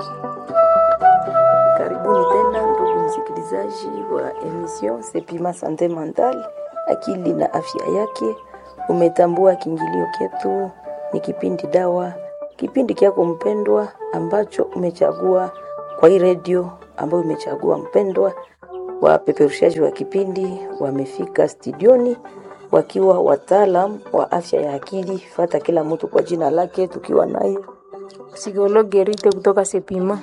Karibuni tena ndugu msikilizaji wa emission Sepima Sante Mental, akili na afya yake. Umetambua kiingilio ketu ni kipindi dawa, kipindi kyako mpendwa ambacho umechagua kwa hii redio ambayo umechagua mpendwa. Wapeperushaji wa kipindi wamefika studioni wakiwa wataalam wa afya ya akili. Fata kila mtu kwa jina lake, tukiwa naye Psikologi Rite kutoka Sepima.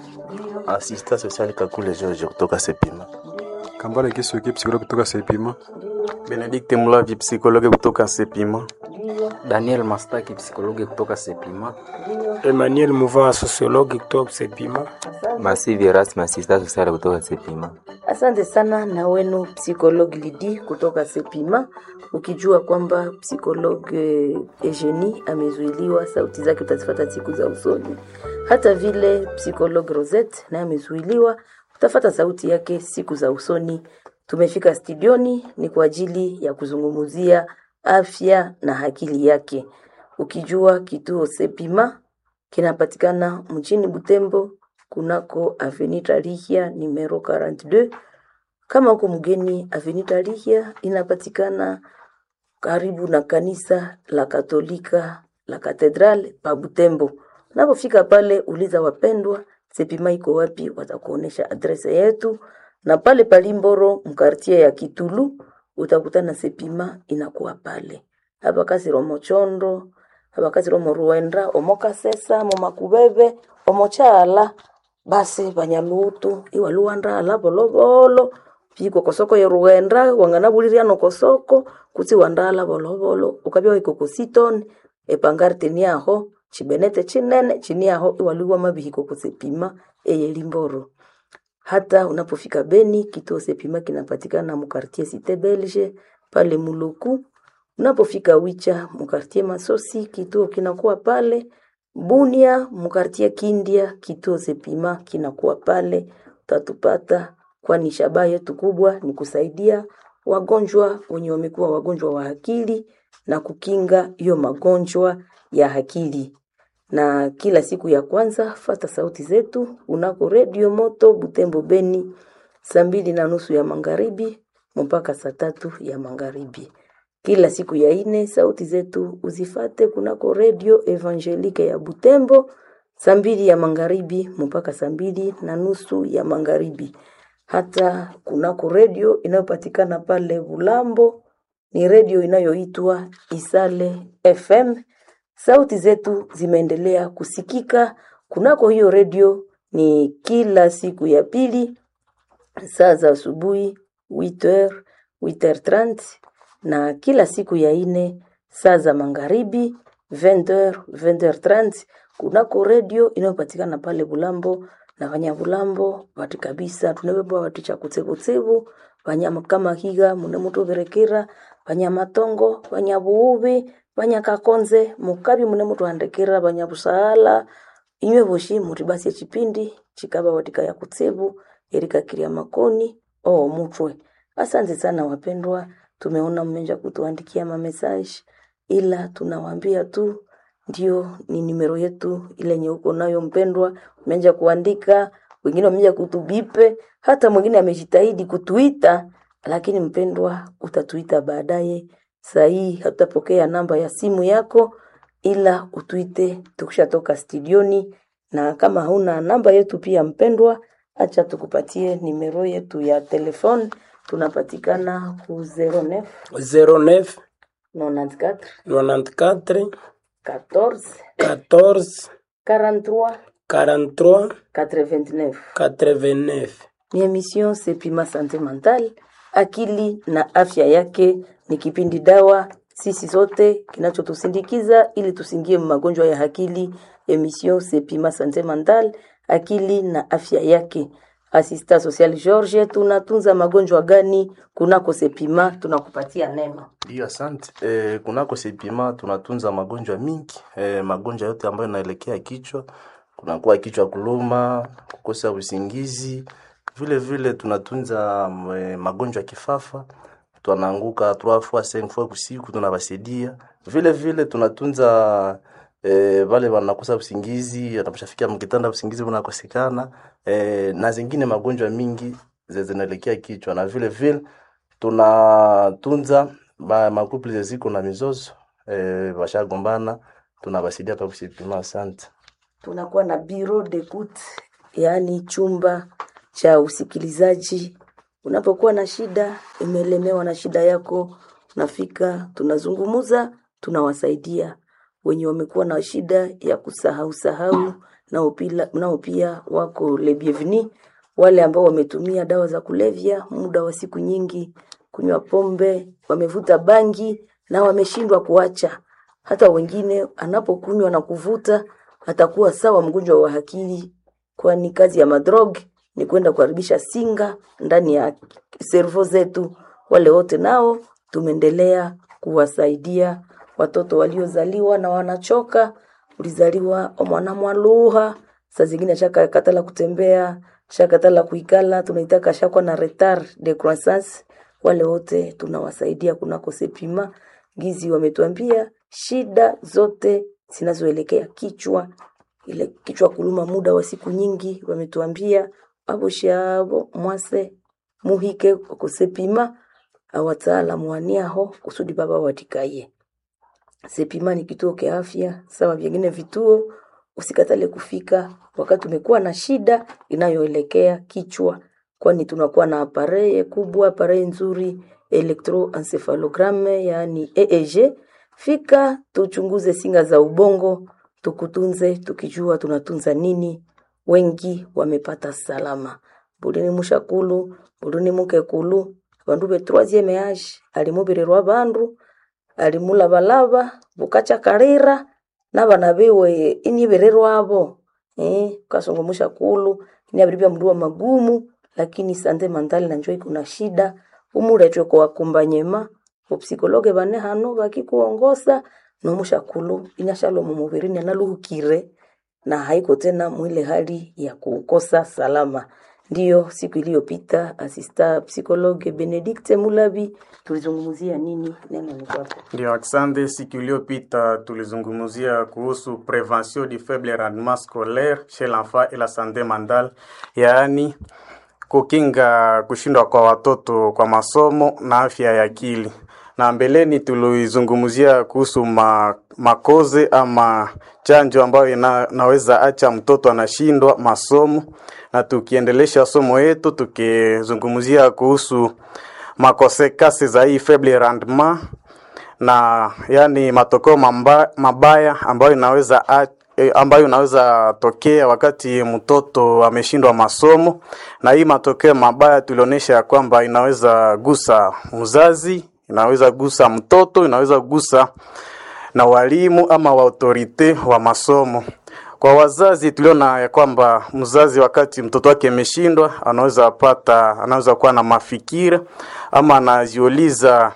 Asista social Kakule George kutoka Sepima. Kambale Kisuki psikologi kutoka Sepima. Benedict Mulavi psikologi kutoka Sepima. Daniel Mastaki psikologi kutoka Sepima. Emmanuel Mouva sociologue kutoka Sepima. Masivi Erasmus asista social kutoka Sepima. Asante sana na wenu psikologi Lidi kutoka Sepima, ukijua kwamba psikologi Eugenie amezuiliwa, sauti zake utazifata siku za usoni. Hata vile psikologi Rosette naye amezuiliwa, utafata sauti yake siku za usoni. Tumefika studioni ni kwa ajili ya kuzungumzia afya na akili yake, ukijua kituo Sepima kinapatikana mjini Butembo kunako Avenue Tarihia numero 42. Kama uko mgeni, Avenue Tarihia inapatikana karibu na kanisa la Katolika la Katedral pa Butembo. Unapofika pale, uliza wapendwa Sepima iko wapi, watakuonesha adrese yetu, na pale Palimboro mkartie ya Kitulu utakutana Sepima inakuwa pale hapa kasi Romochondo hapa kasi Romo Ruenda Omokasesa Momakubebe Omochala basi banyalutu iwaluwandala bolobolo piko kosoko ya ruenda wangana buliriano kosoko kutsi wandala bolobolo ukabya ikoko siton epangarte niaho chibenete chinene chiniaho iwaluwa mabihiko kusepima eyelimboro hata unapofika Beni, kituo Sepima kinapatikana mukartie Cite Belge pale Muluku. Unapofika Wicha mukartie Masosi, kituo kinakuwa pale Bunia, mukartie Kindia, kituo Sepima kinakuwa pale. Utatupata, kwani shabaha yetu kubwa ni kusaidia wagonjwa wenye wamekuwa wagonjwa wa akili na kukinga hiyo magonjwa ya akili na kila siku ya kwanza fata sauti zetu unako redio moto Butembo Beni saa mbili na nusu ya magharibi mpaka saa tatu ya magharibi. Kila siku ya ine sauti zetu uzifate kunako redio Evangelike ya Butembo saa mbili ya magharibi mpaka saa mbili na nusu ya magharibi. Hata kunako redio inayopatikana pale Bulambo ni redio inayoitwa Isale FM sauti zetu zimeendelea kusikika kunako hiyo redio ni kila siku ya pili saa za asubuhi 8h 8h30 na kila siku ya ine saa za magharibi 20h 20h30 kunako redio inayopatikana pale Bulambo na vanyabulambo vati kabisa tunebebwa vati cha kutsebutsebu vanyama kama higa mune mutu berekera vanyamatongo vanyabuubi vanyakakonze mukabi mune mutu andekera vanyabusaala inywe voshi muri basi echipindi chikaba watika ya kutsebu erikakiria makoni oo mutwe asante sana wapendwa tumeona mmenja kutuandikia mamesaji ila tunawaambia tu ndio ni nimero yetu ile yenye uko nayo mpendwa umeanza kuandika wengine wameanza kutubipe hata mwingine amejitahidi kutuita lakini mpendwa utatuita baadaye sahii hatutapokea namba ya simu yako ila utuite tukishatoka studioni na kama hauna namba yetu pia mpendwa acha tukupatie nimero yetu ya telefone tunapatikana ku 09 09 94 94 14 14 43 43 89 89. ni emission Sepima Sante Mental, akili na afya yake. Ni kipindi dawa sisi zote kinachotusindikiza ili tusingie magonjwa ya akili. Emission Sepima Sante Mental, akili na afya yake. Asista Social George, tunatunza magonjwa gani kunako Sepima? Tunakupatia neno. Ndio, asante. E, kunako Sepima tunatunza magonjwa mingi e, magonjwa yote ambayo inaelekea kichwa. Kunakuwa kichwa kuluma, kukosa usingizi, vile vile tunatunza e, magonjwa ya kifafa tunaanguka 3 fois 5 fois kusiku tunabasaidia. Vile vile tunatunza e, vale wanakosa usingizi, anaposhafikia mkitanda usingizi unakosekana e, na zingine magonjwa mingi ze- zinaelekea kichwa, na vile vile tunatunza ba makuple ziko na mizozo e, washagombana tunawasaidia pa kusipima. Asante. tunakuwa na bureau d'écoute, yaani chumba cha usikilizaji. Unapokuwa na shida, umelemewa na shida yako, unafika, tunazungumuza, tunawasaidia wenye wamekuwa na shida ya kusahau sahau, nao pila- nao pia wako le bienvenu. Wale ambao wametumia dawa za kulevya muda wa siku nyingi, kunywa pombe, wamevuta bangi na wameshindwa kuacha hata wengine anapokunywa na kuvuta atakuwa sawa mgonjwa wa akili, kwani kazi ya madrog ni kwenda kuharibisha singa ndani ya servo zetu. Wale wote nao tumeendelea kuwasaidia watoto waliozaliwa na wanachoka. Ulizaliwa mwana mwaluha, saa zingine shaka katala kutembea, shakatala kuikala, tunaitaka shakwa na retard de croissance. Wale wote tunawasaidia kunako sepima gizi wametuambia shida zote zinazoelekea kichwa, ile kichwa kuluma muda wa siku nyingi, wametuambia abo shabo mwase muhike kusepima awataalamu waniaho kusudi baba watikaye. Sepima ni kituo kia afya sawa vingine vituo, usikatale kufika wakati umekuwa na shida inayoelekea kichwa, kwani tunakuwa na apareye kubwa, apareye nzuri electroencephalogram, yaani EEG. Fika tuchunguze singa za ubongo, tukutunze tukijua tunatunza nini. Wengi wamepata salama. Bulini mushakulu, bulini mukekulu, bandu be troisieme age alimubirirwa bandu alimulabalaba bukacha kalira nabana biwe inibererwabo eh kasongomusha kulu inabiribya mndu wa magumu lakini sande mandali nanjo iko na shida umuletwe kwa wakumbanyema upsikologe bane hano bakikuongosa nomusha kulu inyashalo mumubirini analuhukire na haiko tena mwile hali ya kukosa salama. Ndiyo siku iliyopita asista psikologe Benedikte Mulabi tulizungumzia nini? Neno ni kwako. Ndio, asante. Siku iliyopita tulizungumzia kuhusu prevention du faible rendement scolaire chez l'enfant et la santé mentale, yaani kukinga kushindwa kwa watoto kwa masomo na afya ya akili. Na mbeleni tulizungumzia kuhusu ma, makoze ama chanjo ambayo ina, naweza acha mtoto anashindwa masomo, na tukiendelesha somo yetu tukizungumzia kuhusu makosekasi za hii faible rendement na yani matokeo mamba, mabaya ambayo inaweza a, eh, ambayo inaweza tokea wakati mtoto ameshindwa masomo, na hii matokeo mabaya tulionyesha ya kwamba inaweza gusa mzazi, inaweza gusa mtoto, inaweza gusa na walimu ama wa autorite wa masomo. Kwa wazazi tuliona ya kwamba mzazi wakati mtoto wake ameshindwa, anaweza pata, anaweza kuwa na mafikira ama anajiuliza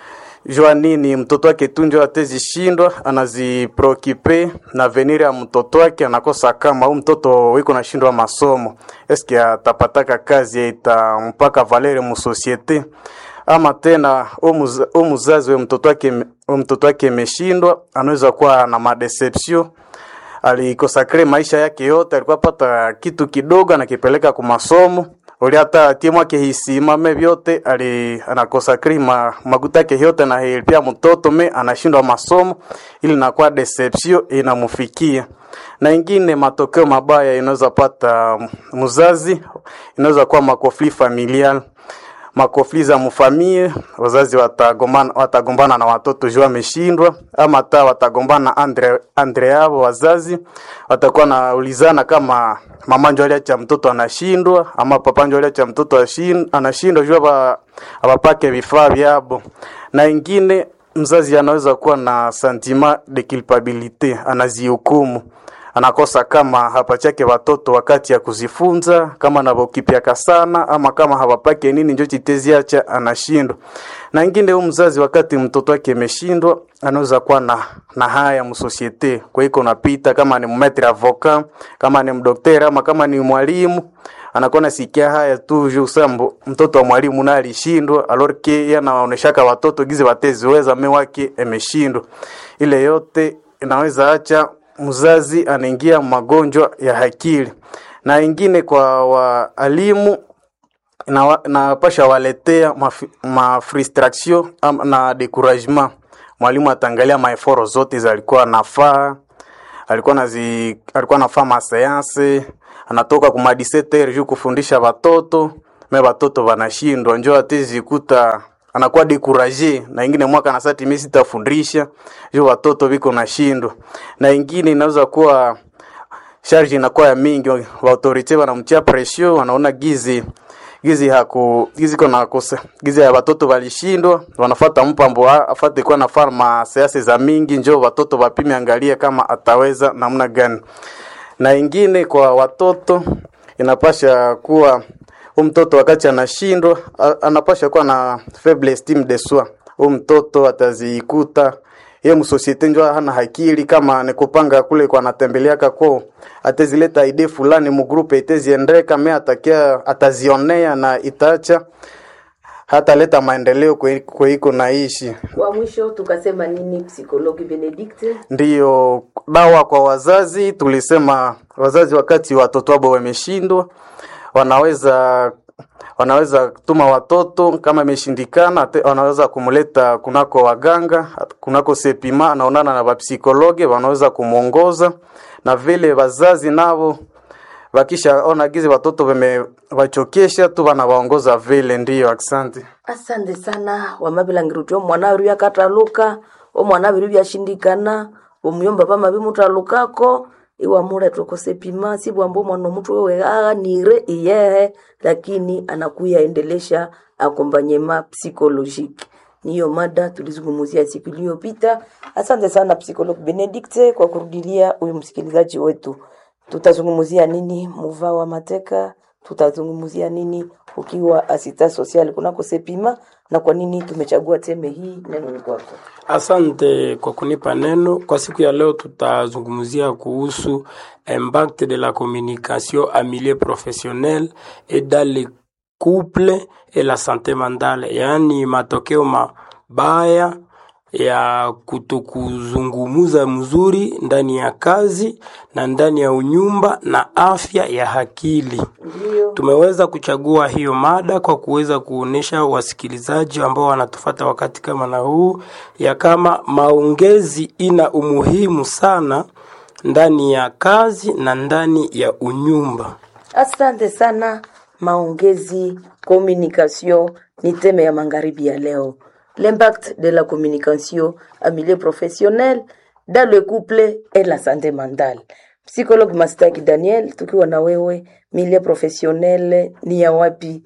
jua nini mtoto wake tunjo atezishindwa, anaziprokipe na venir ya mtoto wake, anakosa kama huyu mtoto wiko nashindwa masomo, eske atapataka kazi itampaka valere mu societe ama tena u muzazi we mtoto wake we mtoto wake imeshindwa, anaweza kuwa na madeception alikosakre maisha yake yote, alikuwa pata kitu kidogo anakipeleka kwa masomo uli hata tie mwake hisimame vyote ali anakosakri ma, maguta yake yote na pia mtoto me anashindwa masomo, ili nakuwa deception inamufikia. Na ingine matokeo mabaya inaweza pata mzazi, inaweza kuwa makofli familial makofli za mfamie, wazazi watagombana watagombana na watoto juu ameshindwa, ama hata watagombana andre andre yao wazazi watakuwa naulizana kama mama ndio aliacha mtoto anashindwa ama papa ndio aliacha mtoto ashin- anashindwa juu hapa hawapake vifaa vyabo. Na ingine mzazi anaweza kuwa na sentiment de culpabilite, anazihukumu anakosa kama hapachake watoto wakati ya kuzifunza, kama navokipyaka sana ama kama hawapake nini njo chiteziacha anashindwa. Na ingine huyu mzazi wakati mtoto wake ameshindwa, anaweza kuwa na, na haya msosiete kwa iko napita, kama ni mmetre avocat, kama ni mdokteri ama kama ni mwalimu anakuwa nasikia haya tu juu sambo mtoto wa mwalimu naye alishindwa, alors que yeye anaoneshaka watoto gize wateziweza me wake ameshindwa. Ile yote inaweza acha mzazi anaingia magonjwa ya akili, na ingine kwa waalimu na napasha waletea maf- mafrustration ama na découragement. Mwalimu ataangalia maeforo zote zalikuwa nafaa, alikuwa nazi alikuwa nafaa maseanse, anatoka kuma 17h juu kufundisha watoto me watoto wanashindwa, njo atezikuta anakuwa découragé, na ingine mwaka na sati mimi sitafundisha juu watoto viko nashindwa, na ingine inaweza kuwa charge inakuwa ya mingi, wa autorite wanamtia pression, wanaona gizi gizi haku gizi kona kosa gizi ya watoto walishindwa, wanafata mpambo wa- afate kwa na farma siasa za mingi, njo watoto wapime, angalie kama ataweza namna gani. Na ingine kwa watoto inapasha kuwa huyu mtoto wakati anashindwa a- anapasha kuwa na faible estime de soi. Huyu mtoto atazikuta ye msosiete njo hana hakili kama nikupanga kule kwa anatembeleaka ko atezileta ide fulani mugrupe iteziendeka me atakia atazionea na itaacha hataleta maendeleo kwe- kweiko naishi Kwa mwisho tukasema nini, psikologi Benedict? ndiyo dawa kwa wazazi. Tulisema wazazi wakati watoto wabo wameshindwa, wanaweza wanaweza tuma watoto kama imeshindikana, te- wanaweza kumleta kunako waganga, kunako sepima, anaonana na wapsikologe, wanaweza kumwongoza na vile wazazi navo wakishaona gizi watoto wamewachokesha tu wanawaongoza vile. Ndiyo, asante. asante sana wamavilangirutya omwana wiru yakataluka omwana wiru vyashindikana omuyomba pama vimutalukako iwamuleta okosepima sibwamba omwana omutu wewe aghanire iyehe lakini anakuya endelesha akombanyema psikolojiki niyo mada tulizungumzia siku iliyopita asante sana psikolog benedict kwa kurudilia huyu msikilizaji wetu tutazungumzia nini muva wa mateka tutazungumzia nini ukiwa asista social kunako sepima na kwa nini tumechagua teme hii neno ni kwako Asante kwa kunipa neno. Kwa siku ya leo tutazungumzia kuhusu impact de la communication en milieu professionnel et dans le couple et la santé mentale, yaani matokeo mabaya ya kutokuzungumuza mzuri ndani ya kazi na ndani ya unyumba na afya ya akili. ndio Tumeweza kuchagua hiyo mada kwa kuweza kuonesha wasikilizaji ambao wanatufata wakati kama na huu ya kama maongezi ina umuhimu sana ndani ya kazi na ndani ya unyumba. asante sana maongezi communication ni teme ya magharibi ya leo l'impact de la communication en milieu professionnel dans le couple et la santé mentale psychologue mastaki daniel tukiwa na wewe milieu professionnel ni ya wapi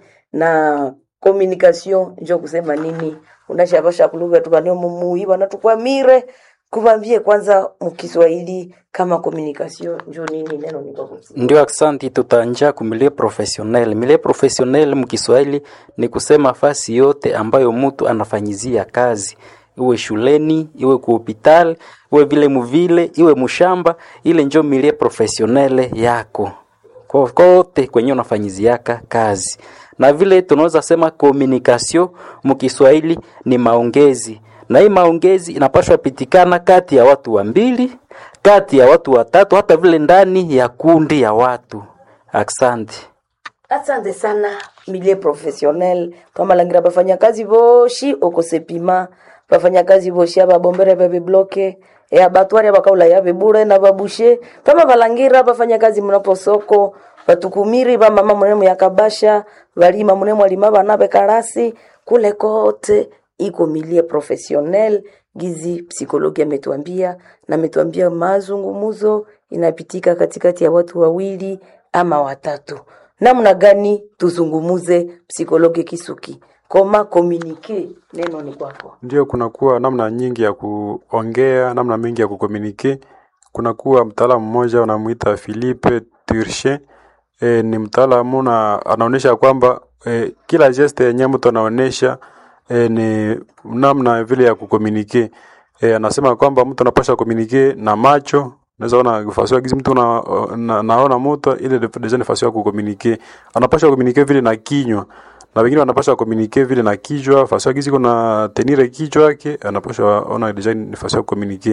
na communication njo kusema nini unashavasha kuluga tukanio mumui wanatukwamire kuvambie kwanza mukiswahili kama communication njo nini neno ni kwa kusi Ndio, aksanti. Tutaanja ku milieu professionnel. Milieu professionnel mkiswahili ni kusema fasi yote ambayo mtu anafanyizia kazi, iwe shuleni, iwe ku hospital, iwe vile muvile, iwe mushamba, ile njo milieu professionnel yako Ko- kote kwenye unafanyiziaka kazi. Na vile tunaweza sema communication mkiswahili ni maongezi, na hii maongezi inapaswa pitikana kati ya watu wa mbili, kati ya watu watatu, hata vile ndani ya kundi ya watu. Asante. asante sana milie professionnel twamalangira bafanyakazi boshi okosepima bafanyakazi boshi ababombere babibloke eabatwari abakaula yabebure na babushe twama balangira bafanyakazi munaposoko batukumiri bamama munemu yakabasha balima munemu alima bana bekarasi kule kote iko milie professionnel gizi psikologi ametuambia na ametuambia mazungumuzo inapitika katikati ya watu wawili ama watatu namna gani tuzungumuze psikologi kisuki koma komunike neno ni kwako Ndio, kunakuwa namna nyingi ya kuongea, namna mingi ya kukomunike. Kunakuwa mtaalamu mmoja wanamuita Philippe Turchin. E, ni mtaalamu na anaonyesha kwamba e, kila geste yenye mtu anaonyesha e, ni namna vile ya kukomunike. E, anasema kwamba mtu anapasha komunike na macho Unaweza ona nafasi gizi mtu na, na, naona mtu ile deja nafasi ya kukomunike. Anapasha kukomunike vile na kinywa na wengine wanapaswa komunike vile na kichwa fasi gizi kuna tenire kichwa yake anapaswa ona deja nafasi ya kukomunike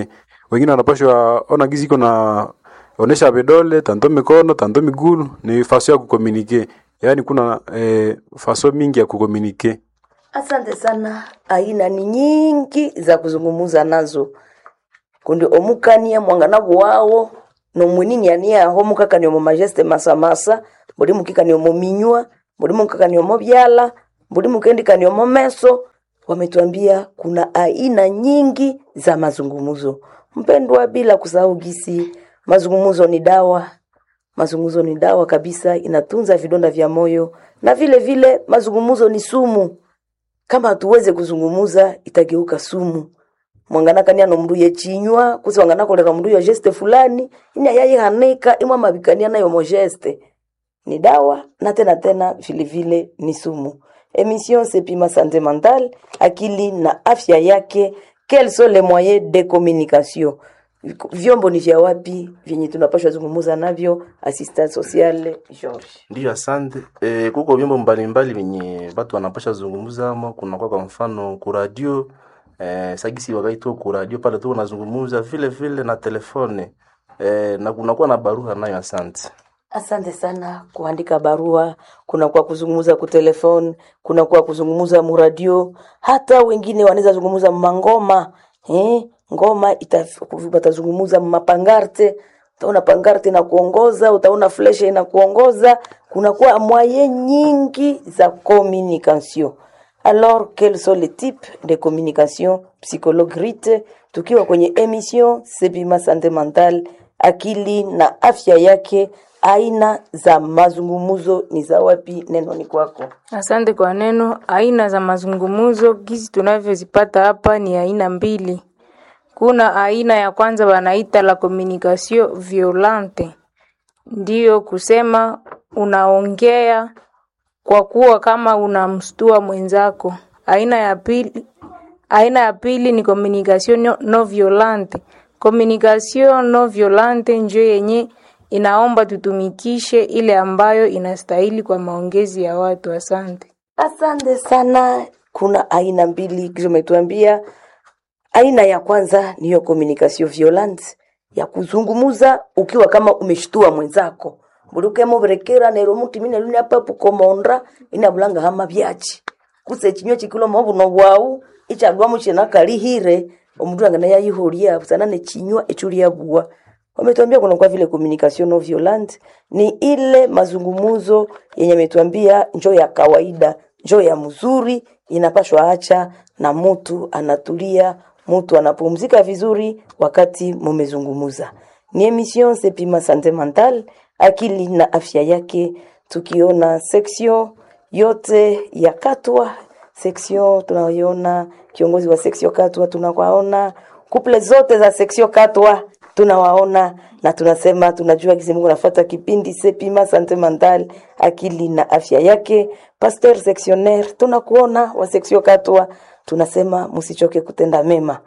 wengine wanapashwa ona gizi iko na onesha vidole tanto mikono tanto migulu ni faso ya kukomunike yaani kuna eh, faso mingi ya kukomunike Asante sana. Aina ni nyingi za kuzungumuza nazo kundi omukania mwanganabu wawo nomwinini ania aho mukakani omo majeste masamasa buli mukikani omo minywa buli mukakani omo byala buli mukendikani omo meso wametuambia kuna aina nyingi za mazungumzo mpendwa bila kusahau gisi mazungumzo ni dawa mazungumzo ni dawa kabisa inatunza vidonda vya moyo na vile vile mazungumzo ni sumu kama hatuweze kuzungumuza itageuka sumu mwanganakania nomnduye chinywa kusi wanganakolera mndu yo geste fulani ini ayayihanika imwe mabikania nayo mo geste ni dawa na tena tena vile vile ni sumu emission sepima sante mentale akili na afya yake quels sont les moyens de communication vyombo ni vya wapi vyenye tunapashwa zungumuza navyo assistant social George Ndiyo, asante. E, kuko vyombo mbalimbali vyenye watu wanapasha zungumza ama kunakuwa kwa mfano kuradio e, sagisi wakati tu kuradio pale tu unazungumza vile vile na telefone e, na kunakuwa na barua nayo. Asante. Asante sana kuandika barua, kuna kwa kuzungumza ku telefone, kuna kwa kuzungumza muradio, hata wengine wanaweza zungumza mangoma eh, ngoma ita- watazungumza mapangarte, utaona pangarte na kuongoza, utaona fleshe ina kuongoza, kuna kwa mwaye nyingi za communication. Alors, quels sont les types de communication psychologue Rite, tukiwa kwenye emission Sepima Sante Mental, akili na afya yake, aina za mazungumuzo ni za wapi? Neno ni kwako. Asante kwa neno. Aina za mazungumzo gizi tunavyozipata hapa ni aina mbili. Kuna aina ya kwanza wanaita la communication violente, ndiyo kusema unaongea kwa kuwa kama unamstua mwenzako. Aina ya pili, aina ya pili ni communication no, no violente. Communication no violente njo yenye inaomba tutumikishe ile ambayo inastahili kwa maongezi ya watu. Asante. Asante sana. Kuna aina mbili kisha umetuambia. Aina ya kwanza niyo communication violente ya kuzungumuza ukiwa kama umeshtua mwenzako buluke muberekera nero muti mine luni apa pukomonda ina bulanga hama byachi kuse chinywa chikulo mabuno bwau ichagwa muchina kalihire omundu angana yayihuria busana ne chinywa echulia bua wametuambia kuna kwa vile communication no violent ni ile mazungumuzo yenye ametuambia njo ya kawaida njo ya mzuri inapashwa acha na mutu anatulia mutu anapumzika vizuri wakati mumezungumuza ni emission sepima sante mental akili na afya yake tukiona section yote ya katwa section tunayoona kiongozi wa section katwa tunawaona kuple zote za section katwa tunawaona na tunasema tunajua kisi Mungu nafuata kipindi sepima sante mental akili na afya yake pasteur sectionnaire tunakuona wa section katwa tunasema msichoke kutenda mema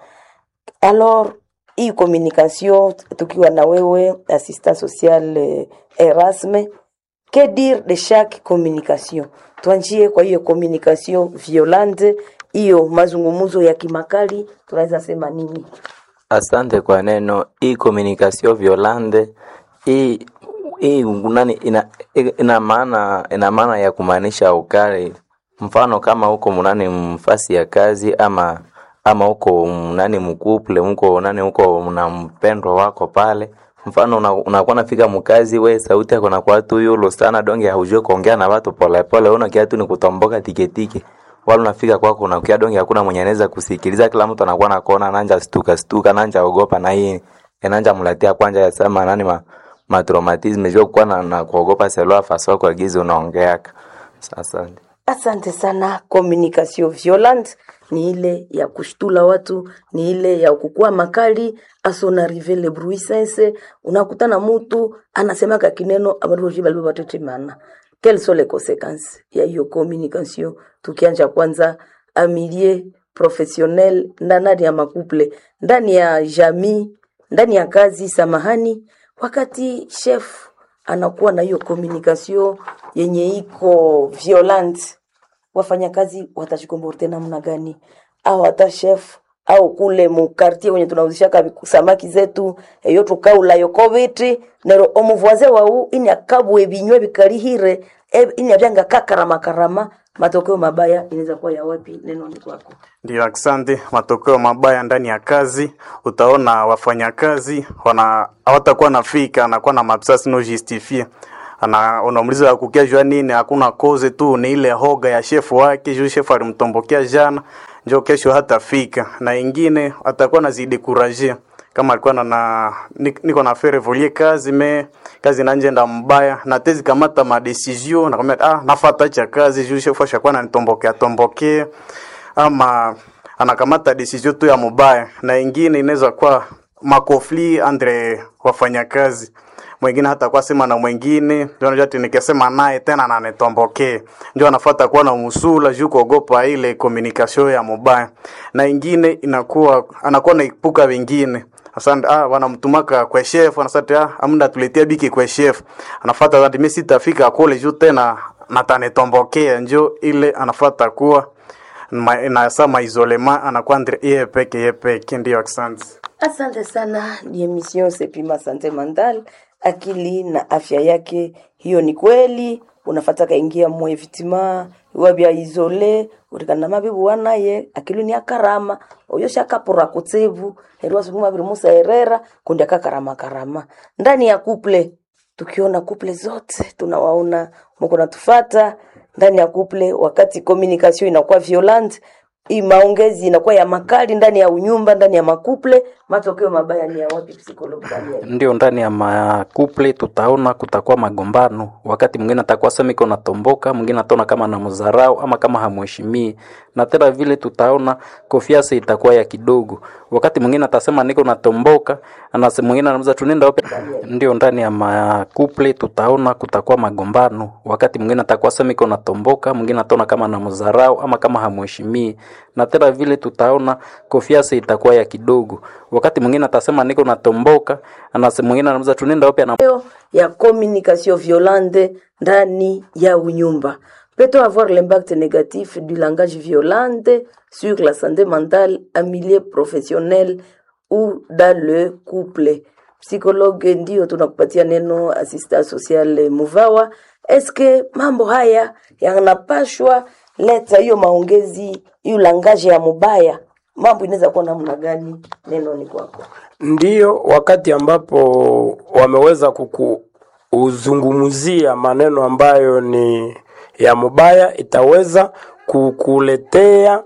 alors hii communication tukiwa na wewe assistant social eh, Erasme que dire de chaque communication tuanjie kwa hiyo communication violente hiyo mazungumzo ya kimakali tunaweza sema nini Asante kwa neno hii communication violente hii hii nani ina, ina maana ina maana ya kumaanisha ukali. Mfano kama huko mnani mfasi ya kazi ama ama huko mnani mkuple mko nani huko na mpendwa wako pale mfano unakuwa una unakuwa nafika mkazi we sauti yako nakuwa tu yulo sana donge haujue kuongea na watu pole pole una kiatu ni kutomboka tiketike wala unafika kwako unakia donge hakuna mwenye anaweza kusikiliza kila mtu anakuwa nakuona nanja stuka stuka nanja ogopa na hii enanja mlatia kwanja yasema nani ma, ma traumatism jua kuwa na, na kuogopa selua faso kwa gizi unaongeaka asante Asante sana. Communication violente ni ile ya kushtula watu, ni ile ya kukua makali asonarive le bruit sense. Unakutana mutu anasemaka kineno abantu boshi balibo batetemana. Quelles sont les conséquences ya hiyo communication? Tukianja kwanza amilie professionnel ndani ya makuple, ndani ya jamii, ndani ya kazi, samahani, wakati chef anakuwa na hiyo communication yenye iko violent, wafanyakazi watajikomporte namna gani? Au hata chef au kule mukartie wenye tunauzishaka samaki zetu eyo tukaula yoko biti nero omuvoise wau ini akabwe binywe bikalihire e- ini abyanga kakarama karama matokeo mabaya inaweza kuwa ya wapi neno ni kwako Ndio, asante. Matokeo mabaya ndani ya kazi, utaona wafanyakazi wana hawatakuwa nafika, anakuwa na mabsasi no justifie ana unamuliza kukia jua nini, hakuna koze tu, ni ile hoga ya shefu wake, juu shefu alimtombokea jana, njo kesho hatafika, na ingine atakuwa nazidi kuraje kama alikuwa na, na ni- niko na faire volie kazi me kazi nanjenda mbaya na tezi kamata ma decision na kama ah nafata cha kazi juu shefu ashakuwa ananitombokea tombokea ama anakamata decision tu ya mubaya, na ingine inaweza kuwa makofli andre wafanyakazi mwingine hata kwa sema na mwingine ndio unajua ati nikisema naye tena ananitombokee, ndio anafuata kuwa na musula juu kuogopa ile communication ya mubaya, na ingine inakuwa anakuwa naipuka wengine Asante, ah, wanamtumaka kwa chef, anasante ah, amda tuletea biki kwa chef. Anafuata zati mimi sitafika kule juu tena natanitombokea, njo ile anafuata kuwa ma, na sa maisolema anakuwa ndre yeye peke yeye peke, ndio asante. Asante sana, ni emission Sepima Sante Mental, akili na afya yake. Hiyo ni kweli, unafata kaingia mwe vitima wabya isole urikana mabibu wanaye akili ni akarama oyo shakapura kutsevu herwa sukuma biri musa herera kundi akakarama karama ndani ya kuple tukiona kuple zote tunawaona mko natufata ndani ya kuple wakati communication inakuwa violent hii maongezi inakuwa ya makali ndani ya unyumba ndani ya makuple matokeo mabaya ni ya wapi psikologi Daniel? ndio ndani ya makuple tutaona kutakuwa magombano. Wakati mwingine atakuwa sema iko natomboka, mwingine ataona kama anamdharau ama kama hamheshimii, na tena vile tutaona konfiance itakuwa ya kidogo. Wakati mwingine atasema niko natomboka, anasema mwingine anamza tunenda wapi? Ndio ndani ya makuple tutaona kutakuwa magombano. Wakati mwingine atakuwa sema iko natomboka, mwingine ataona kama anamdharau ama kama hamheshimii, na tena vile tutaona konfiance itakuwa ya kidogo. Wakati mwingine atasema niko natomboka, anasema mwingine anamza tunenda wapi? Ana matokeo ya communication violente ndani ya unyumba peut-on avoir l'impact négatif du langage violent sur la santé mentale en milieu professionnel ou dans le couple psychologue ndio tunakupatia neno assistant social muvawa eske mambo haya yanapashwa leta hiyo maongezi hiyo langaje ya mubaya mambo inaweza kuwa namna gani neno ni kwako Ndiyo, wakati ambapo wameweza kukuzungumzia maneno ambayo ni ya mubaya, itaweza kukuletea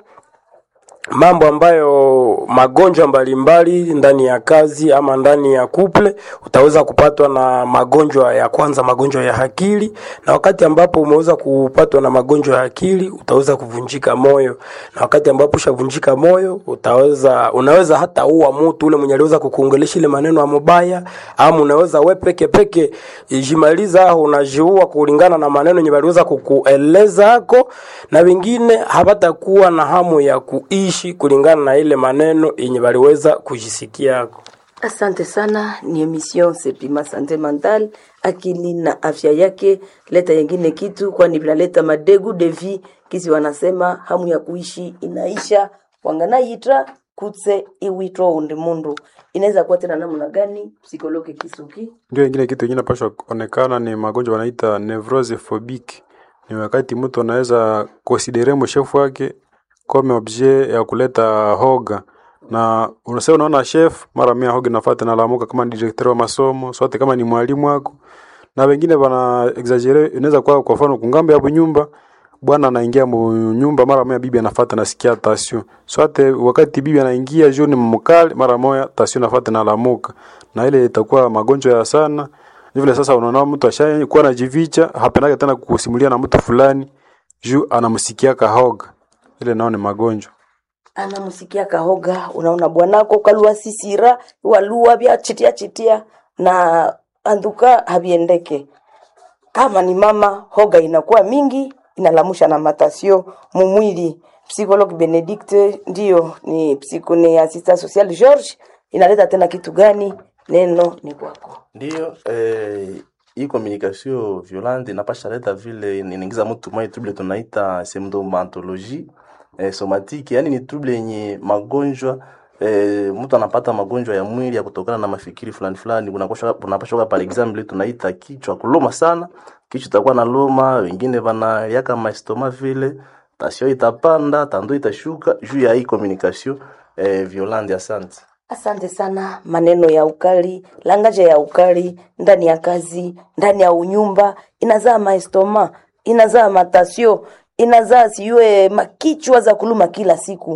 mambo ambayo magonjwa mbalimbali ndani ya kazi ama ndani ya kuple, utaweza kupatwa na magonjwa ya kwanza, magonjwa ya akili, na wakati ambapo umeweza kupatwa na magonjwa ya akili, utaweza kuvunjika moyo, na wakati ambapo ushavunjika moyo, utaweza unaweza hata ua mtu ule mwenye aliweza kukuongelesha ile maneno ya mubaya, ama unaweza we peke peke jimaliza au unajiua kulingana na maneno yenye waliweza kukueleza hako, na wengine hawatakuwa na hamu ya kuishi kulingana na ile maneno yenye waliweza kujisikia hako. Asante sana, ni emission Sepima Sante Mental, akili na afya yake. Leta yengine kitu, kwani vinaleta madegu de vie, kisi wanasema hamu ya kuishi inaisha, wangana yitra kutse iwitwa undi mundu. Inaweza kuwa tena namna gani? Psikologi Kisuki. Ndio ingine kitu ingine pasha kuonekana ni magonjwa wanaita nevrose phobique. Ni wakati mtu anaweza konsidere mshefu wake kama objet ya kuleta hoga na unasema unaona chef mara mia hoga nafuata na lamuka kama ni directeur wa masomo sote kama ni mwalimu wako na wengine wana exagere inaweza kuwa kwa mfano kungambo ya nyumba bwana anaingia mu nyumba mara moja bibi anafuata nasikia tasio sote wakati bibi anaingia jioni mkali mara moja tasio nafuata na lamuka na ile itakuwa magonjwa ya sana ni vile sasa unaona mtu ashakuwa anajivicha hapendake tena kusimulia na mtu fulani juu anamsikia kahoga ile nao ni magonjwa anamsikia kahoga, unaona bwanako kalua sisira walua vya chitia chitia na anduka haviendeke. Kama ni mama, hoga inakuwa mingi, inalamusha na matasio mumwili. Psychologue Benedicte ndio ni psiko ni assistant social George, inaleta tena kitu gani? Neno ni kwako. Ndiyo, eh, hii communication violente inapasha leta vile inaingiza mtu mwa trouble tunaita symptomatologie eh, somatiki, yani ni trouble yenye magonjwa eh, mtu anapata magonjwa ya mwili ya kutokana na mafikiri fulani fulani. Kunapaswa kunapaswa par exemple tunaita kichwa kuluma sana, kichwa itakuwa na luma, wengine bana yaka maestoma vile, tasio itapanda, tando itashuka juu ya hii communication eh, violente. Asante. Asante sana. Maneno ya ukali, langaja ya ukali ndani ya kazi, ndani ya unyumba inazaa maestoma, inazaa matasio, inazaa siwe makichwa za kuluma kila siku.